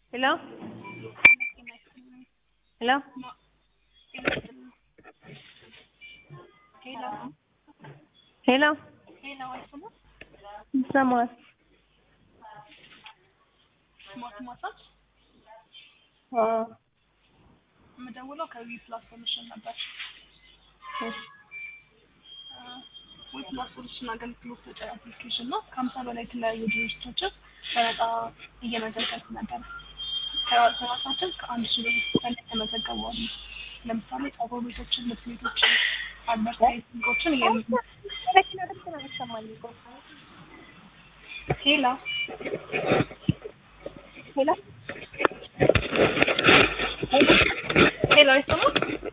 Hello? Hello? ሄሎ ሄሎ ሄሎ አይሰማም? ይሰማል? ስማርት ማሳጅ አዎ። የምደውለው ከዊ ፕላስ ሶሉሽን ነበር። እሺ። ዊ ፕላስ ሶሉሽን አገልግሎት ሰጪ አፕሊኬሽን ነው። ከሀምሳ በላይ የተለያዩ ድርጅቶችን በነፃ እየመዘገብን ነበር። ከራሳችን ከአንድ ሺህ በላይ ተመዘገቡ አሉ። ለምሳሌ ጸጉር ቤቶችን፣ ልብስ ቤቶችን፣ አድቨርታይዚንጎችን እየ መኪና ድምፅ ነው የሚሰማኝ እኮ። ሄሎ ሄሎ ሄሎ አይሰማም?